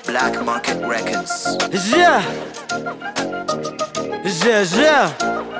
Black Market Records. Yeah. Yeah, yeah.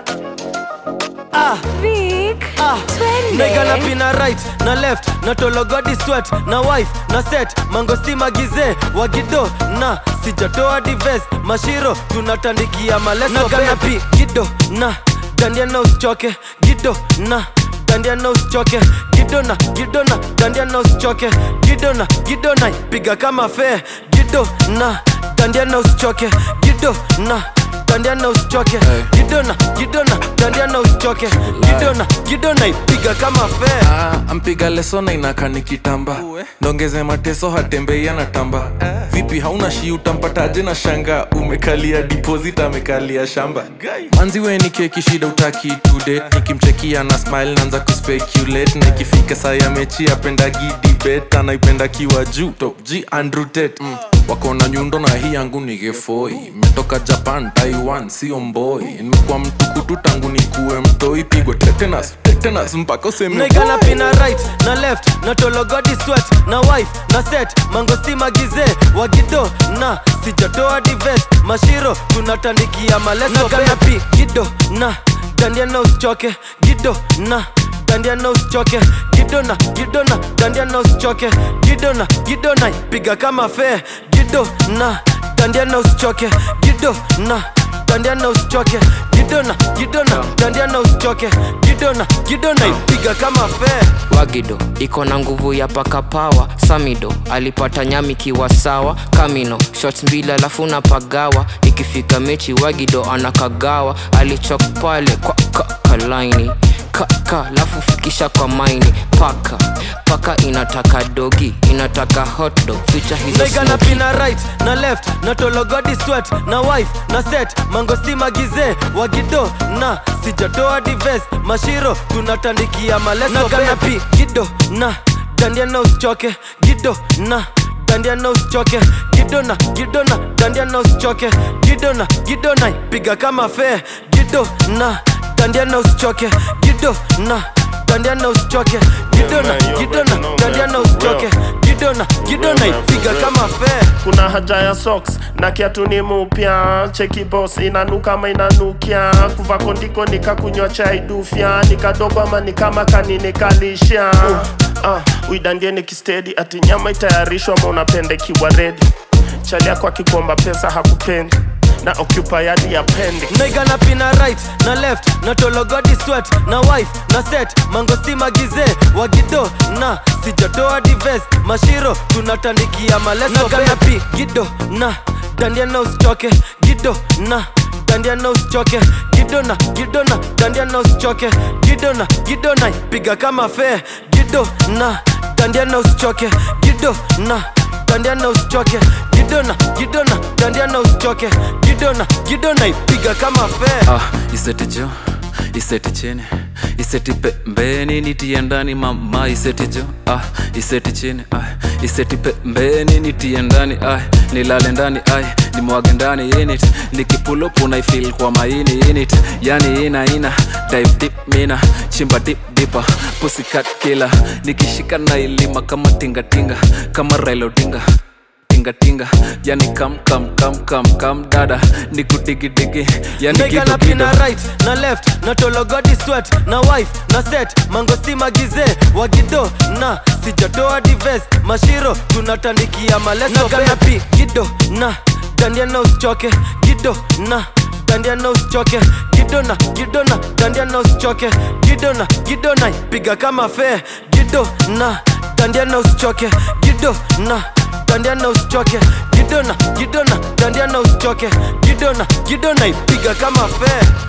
Ah, Vic, ah. twende. Nigga na pina right na left na tologodi sweat na wife na set mangosti magize wagido na sijatoa dives mashiro tunatandikia maleso na gana pi gido na dandia na usichoke gido na dandia na usichoke gido na gido na dandia na usichoke gido na gido na piga kama fe gido na dandia na usichoke gido na dandia na usichoke gidona gidona dandia na usichoke gidona gidona ipiga kama fe Ah, ampiga lesona inaka nikitamba ndongeze mateso hatembei anatamba vipi hauna shi utampataje na shanga umekalia deposit amekalia shamba manzi we ni keki shida utaki today nikimchekia na smile naanza kuspeculate na ikifika saa ya mechi apendagi debate anaipenda kiwa juu top g andrew tate mm. wako na nyundo na hii yangu ni gefoi metoka japan taiwan sio mboi nimekuwa mtukutu tangu nikuwe mtoi pigwe tetanus tetanus mpaka useme Nigga na pina right na left na tologodi sweat na wife na set mangosti magize wagido na sijatoa dives mashiro tunatandikia maleso na gana pi gido na dandia na usichoke gido na dandia na usichoke gido na gido na dandia na usichoke gido na gido na piga kama fe gido na dandia na usichoke gido na dandia na usichoke gidona gidona dandia na usichoke gidona gidona ipiga kama fe wagido iko na nguvu ya paka pawa samido alipata nyami kiwa sawa kamino shots mbili alafu na pagawa ikifika mechi wagido anakagawa alichok pale kwa kakalaini kaka alafu fikisha kwa maini paka paka inataka dogi inataka hotdog ficha hizo Nigga na smoky. pina right na left na tologodi sweat na wife na set mangosti magize wagido na sijatoa dives mashiro tunatandikia maleso na gana pi gido na dandia na usichoke gido na dandia na usichoke gido na gido na dandia na usichoke gido na gido na piga kama fe gido na dandia na usichoke gido na dandia na usichoke gido na gido na dandia na usichoke gido na gido na ipiga kama fe kuna haja ya socks na kiatu ni mupya cheki boss inanuka ama inanukia kuva kondiko nikakunywa chai dufya nikadogo ama ni kama kaninikalisha uh, uh, uidandie nikistedi ati nyama itayarishwa ama unapende kiwa redi chali yako akikomba pesa hakupendi na occupy yadi ya pendi Nigga na pina right na left na tologodi sweat na wife na set mangosti magize wagido na sijatoa dives mashiro tunatandikia maleso na gana pi gido na dandia na usichoke gido na dandia na usichoke gido na gido na dandia na usichoke gido na gido na piga kama fe gido na dandia na usichoke gido na dandia na usichoke gidona gidona dandia na usichoke gidona gidona ipiga kama fe ah, iseti jo iseti chini iseti pembeni nitie ndani mama iseti jo ah, iseti chini ah, iseti pembeni nitie ndani ah, nilale ndani ah, nimwage ndani init nikipulupu naifil kwa maini init yani ina ina dive deep mina chimba dip dipa pusikat kila nikishika na ilima kama tingatinga kama railodinga tingatinga yani kam kam kam kam kam dada nikudigidigi yani Nigga na gido pina gido right na left na tologodi sweat na wife na set mangosti magize wagido na sijatoa dives mashiro tunatandikia maleso na gana pi gido na dandia na usichoke gido na dandia na usichoke gido na gido na dandia na usichoke gido na gido na piga kama fe gido na dandia na usichoke gido na dandia na usichoke gido na gido na dandia na usichoke gido na gido na ipiga kama fe